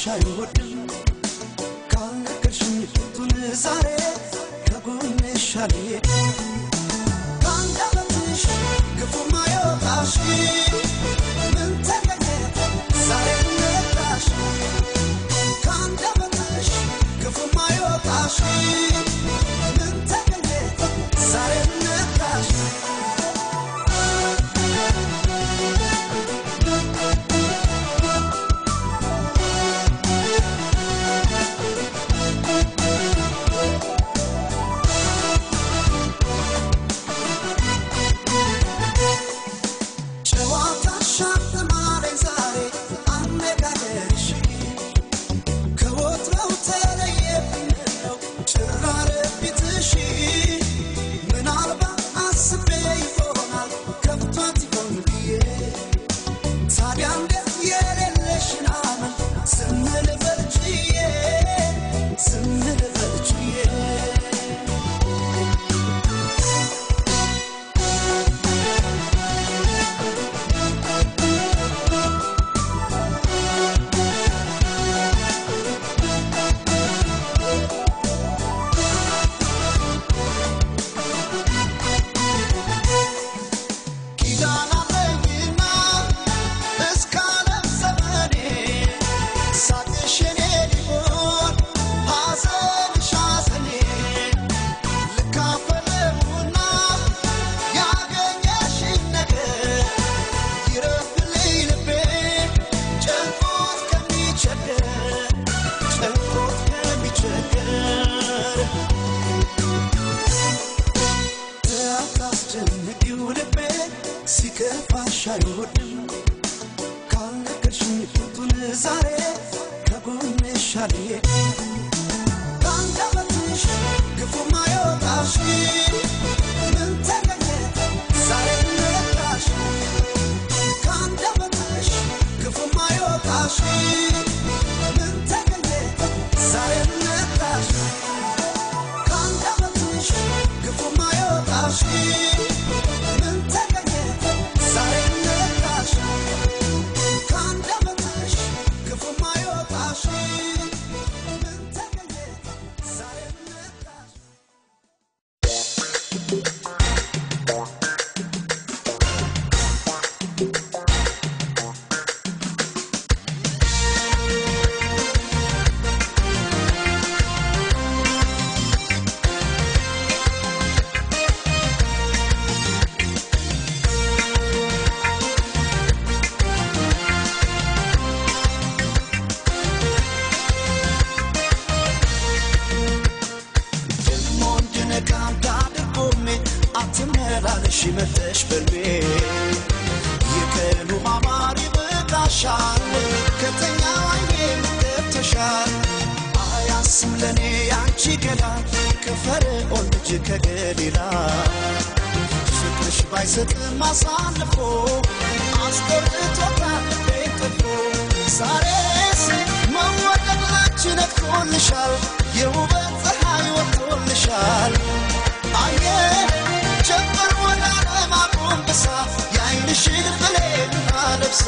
አይወድም ካልነገርሽኝ ፊቱን ዛሬ ከጎንሽ አልሄድም ከአንደበትሽ ክፉ ማይወጣሽ ምን ተገኘ ዛሬ ነጣሽ ከአንደበትሽ ክፉ ማይወጣሽ ምን ተገኘ ዛሬ ነጣሽ ጨዋታሽ አስተማረኝ ዛሬ አነጋገርሽ ከወትሮው ተለየብኝ ነው ጭራር ፊትሽ ምናልባት አስቤ ይሆናል ከፍቷት ይሆን ብዬ ታዲያ እንዴት የሌለሽን አመል ዝም ልበል ችዬ ዝም ልበል ችዬ ኪዳን አለኝና እስከ ዓለም ዘመኔ ሳቅሽ የኔ ሊሆን ሐዘንሽ ሐዘኔ ልካፈለውና ያገኘሽኝ ነገር ይረፍልኝ ልቤ ጨንቆት ከሚቸገር ጨንቆት ከሚቸገር አታስጨንቂው ልቤ ሲከፋሽ አይወድም ካልነገርሽኝ ፊቱን ዛሬ ከጎንሽ አልሄድም ከአንደበትሽ ክፉ ማይወጣሽ ምን ተገኘ ዛሬ ነጣሽ ከአንደበትሽ ክፉ ማይወጣሽ ምን ተገኘ ዛሬ ነጣሽ ከአንደበትሽ ክፉ ማይወጣሽ ምን ተገኘ ዛሬ ነጣሽ ከአንደበትሽ ክፉ ማይወጣሽ ምን ተገኘ ዛሬ ነጣሽ ደግሞ እንድነቃ እንዳድርጎሜ አትመላለሽ መተሽ በልቤ የቀኑ ማማር ይበቃሻል ከተኛ አይኔ ገብተሻል አያስም ለእኔ ያንቺ ገላ ከፈርዖን ልጅ ከገሊላ ፍቅርሽ ባይሰጥም አሳልፎ አስቆርጦታል ቤት ጥፎ ዛሬስ መወደድ ላንቺ ነግቶልሻል የውበት ፀሐይ ወጥቶልሻል አየ ጀምር ወደ ዓለም አጎንብሳ የዓይንሽን ብሌን አለብሳ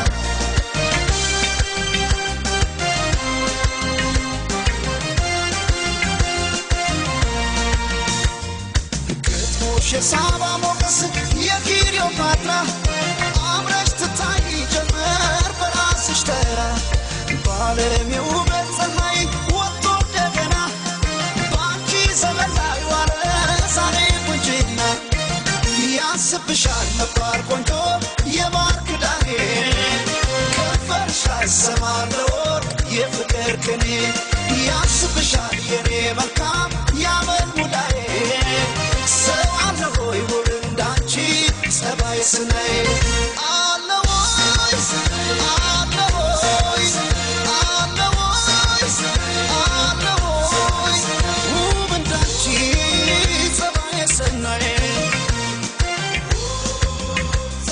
ግጥሞሽ የሳባ ሞገስ የክሊዮፓትራ አምረሽ ትታይ ጀመር በራስሽ ተራ በዓለም የውበት ፀሐይ ወጥቶ እንደገና በአንቺ ዘመን ላይ ዋለ ዛሬ ቁንጅና ያስብሻል ነባር ቆንጆ የማር ክዳኔ ከንፈርሽ ላይ ሰማር ለወርቅ የፍቅር ቅኔ ያስብሻል የኔ መልካም ያመል ሙዳዬ ሰው አለ ሆይ ውብ እንዳንቺ ጸባይ ስናይ አለ ወይ አለ ወይ አለ ወይ አለ ወይ ውብ እንዳንቺ ጸባይ ስናይ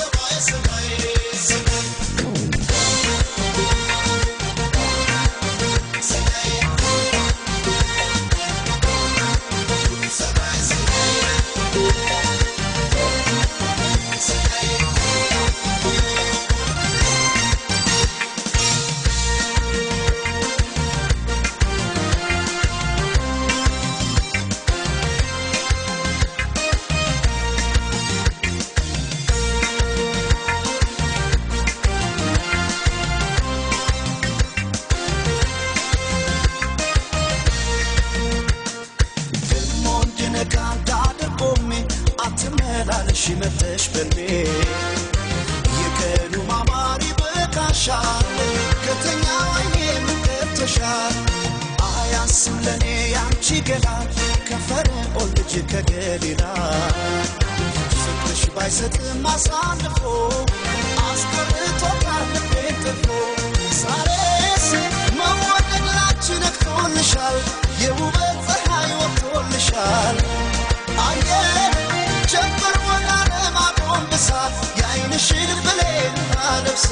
ያስብሻል ከተኛ አይኔ ምገብተሻል አያንስም ለእኔ ያንቺ ገላ ከፈርዖን ልጅ ከገሊላ ፍቅርሽ ባይሰጥም አሳልፎ አስቀርቶታል ልቤን ጥፎ ዛሬስ መወደድ ላንቺ ነግቶልሻል የውበት ፀሐይ ወጥቶልሻል አየ ጀምር ወደ ዓለም አጎንብሳ የዓይንሽን ብሌን አለብሳ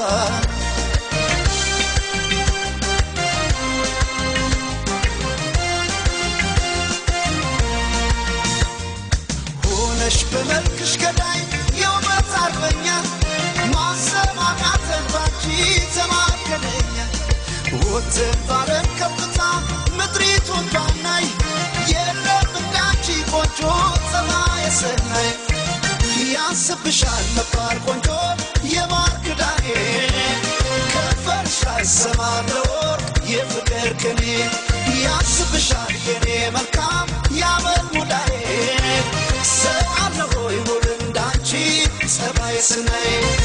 ሆነሽ በመልክሽ ገዳይ የውበት አርበኛ ማሰማቃተን ባንቺ ተማከለኛ ወትን ባለም ከፍታ ምድሪቱን ባናይ የለም እንዳንቺ ቆንጆ ጸባየ ሰናይ ያንስብሻል መባል ቆንጆ የማር ክዳኔ ከንፈርሽ ላይ ሰማለው የፍቅር ቅኔ ያንስብሻል የኔ መልካም ያመል ሙዳዬ ሰው አለ ሆይ ውብ እንዳንቺ ጸባይ ስናይ